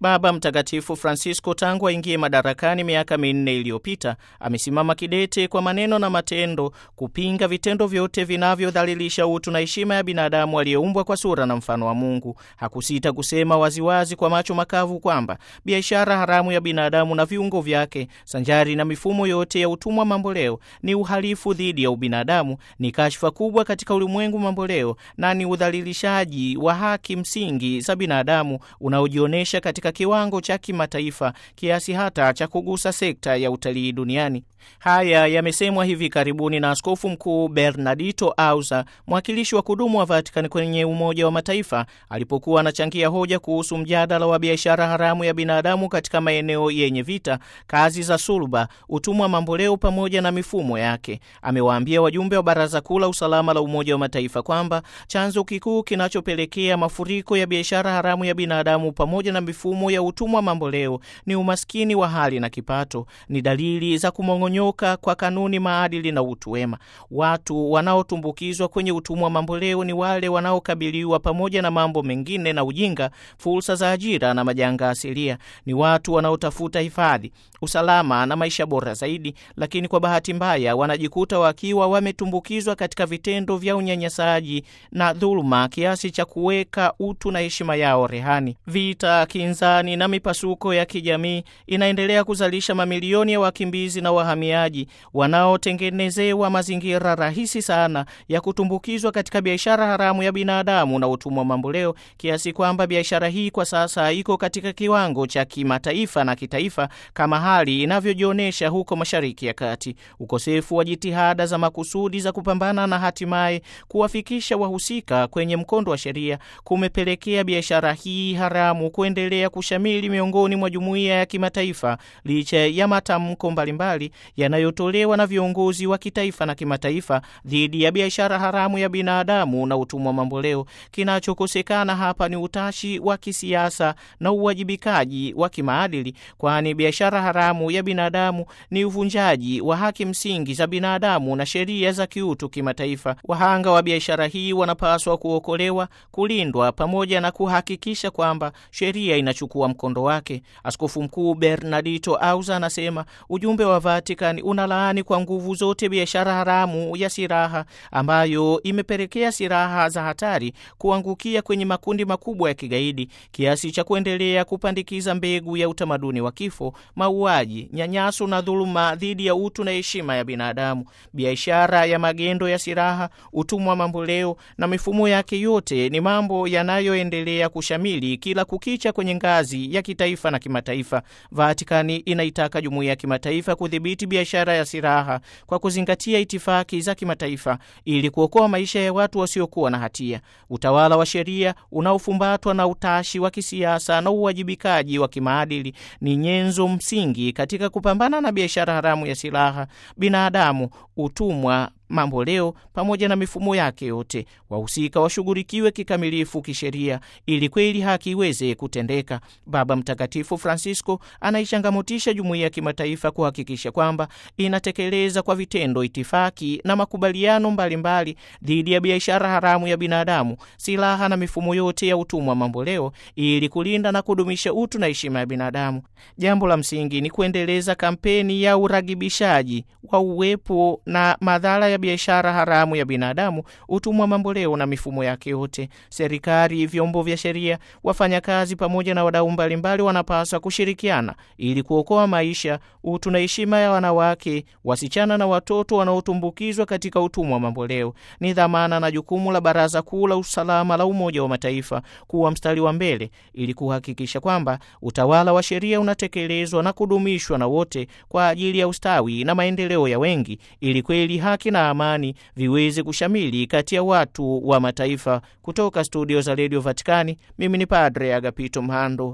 Baba Mtakatifu Francisco tangu aingie madarakani miaka minne iliyopita amesimama kidete kwa maneno na matendo kupinga vitendo vyote vinavyodhalilisha utu na heshima ya binadamu aliyeumbwa kwa sura na mfano wa Mungu. Hakusita kusema waziwazi kwa macho makavu kwamba biashara haramu ya binadamu na viungo vyake sanjari na mifumo yote ya utumwa mamboleo ni uhalifu dhidi ya ubinadamu, ni kashfa kubwa katika ulimwengu mamboleo na ni udhalilishaji wa haki msingi za binadamu unaojionyesha katika kiwango cha kimataifa kiasi hata cha kugusa sekta ya utalii duniani. Haya yamesemwa hivi karibuni na Askofu Mkuu Bernardito Auza, mwakilishi wa kudumu wa Vatikani kwenye Umoja wa Mataifa, alipokuwa anachangia hoja kuhusu mjadala wa biashara haramu ya binadamu katika maeneo yenye vita, kazi za suluba, utumwa mamboleo pamoja na mifumo yake. Amewaambia wajumbe wa Baraza Kuu la Usalama la Umoja wa Mataifa kwamba chanzo kikuu kinachopelekea mafuriko ya biashara haramu ya binadamu pamoja na mifumo ya utumwa mamboleo ni umaskini wa hali na kipato, ni dalili za kumong'onyoka kwa kanuni, maadili na utu wema. Watu wanaotumbukizwa kwenye utumwa mamboleo ni wale wanaokabiliwa pamoja na mambo mengine na ujinga, fursa za ajira na majanga asilia. Ni watu wanaotafuta hifadhi, usalama na maisha bora zaidi, lakini kwa bahati mbaya wanajikuta wakiwa wametumbukizwa katika vitendo vya unyanyasaji na dhuluma kiasi cha kuweka utu na heshima yao rehani. Vita, kinzani na mipasuko ya kijamii inaendelea kuzalisha mamilioni ya wakimbizi na wahamiaji wanaotengenezewa mazingira rahisi sana ya kutumbukizwa katika biashara haramu ya binadamu na utumwa mamboleo, kiasi kwamba biashara hii kwa sasa iko katika kiwango cha kimataifa na kitaifa, kama hali inavyojionyesha huko Mashariki ya Kati. Ukosefu wa jitihada za makusudi za kupambana na hatimaye kuwafikisha wahusika kwenye mkondo wa sheria kumepelekea biashara hii haramu kuendelea kushamili miongoni mwa jumuiya ya kimataifa licha ya matamko mbalimbali yanayotolewa na viongozi wa kitaifa na kimataifa dhidi ya biashara haramu ya binadamu na utumwa mamboleo. Kinachokosekana hapa ni utashi wa kisiasa na uwajibikaji wa kimaadili, kwani biashara haramu ya binadamu ni uvunjaji wa haki msingi za binadamu na sheria za kiutu kimataifa. Wahanga wa biashara hii wanapaswa kuokolewa, kulindwa, pamoja na kuhakikisha kwamba sheria inachukua mkondo wake. Askofu Mkuu Bernardito Auza anasema ujumbe wa Vatican unalaani kwa nguvu zote biashara haramu ya silaha ambayo imepelekea silaha za hatari kuangukia kwenye makundi makubwa ya kigaidi kiasi cha kuendelea kupandikiza mbegu ya utamaduni wa kifo, mauaji, nyanyaso na dhuluma dhidi ya utu na heshima ya binadamu. Biashara ya magendo ya silaha, utumwa mamboleo na mifumo yake yote ni mambo yanayoendelea kushamili kila kukicha kwenye ngazi ya kitaifa na kimataifa. Vatikani inaitaka jumuiya ya kimataifa kudhibiti biashara ya silaha kwa kuzingatia itifaki za kimataifa ili kuokoa maisha ya watu wasiokuwa na hatia. Utawala wa sheria unaofumbatwa na utashi wa kisiasa na uwajibikaji wa kimaadili ni nyenzo msingi katika kupambana na biashara haramu ya silaha, binadamu, utumwa mamboleo pamoja na mifumo yake yote. Wahusika washughulikiwe kikamilifu kisheria ili kweli haki iweze kutendeka. Baba Mtakatifu Francisco anaichangamotisha jumuiya ya kimataifa kuhakikisha kwamba inatekeleza kwa vitendo itifaki na makubaliano mbalimbali dhidi ya biashara haramu ya binadamu, silaha na mifumo yote ya utumwa mamboleo ili kulinda na kudumisha utu na heshima ya binadamu. Jambo la msingi ni kuendeleza kampeni ya uragibishaji wa uwepo na madhara ya biashara haramu ya binadamu, utumwa mamboleo na mifumo yake yote. Serikali, vyombo vya sheria, wafanyakazi pamoja na wadau mbalimbali wanapaswa kushirikiana ili kuokoa maisha, utu na heshima ya wanawake, wasichana na watoto wanaotumbukizwa katika utumwa mamboleo. Ni dhamana na jukumu la Baraza Kuu la Usalama la Umoja wa Mataifa kuwa mstari wa mbele ili kuhakikisha kwamba utawala wa sheria unatekelezwa na kudumishwa na wote kwa ajili ya ustawi na maendeleo ya wengi, ili kweli haki na amani viweze kushamili kati ya watu wa mataifa. Kutoka studio za redio Vatikani, mimi ni Padre Agapito Mhando.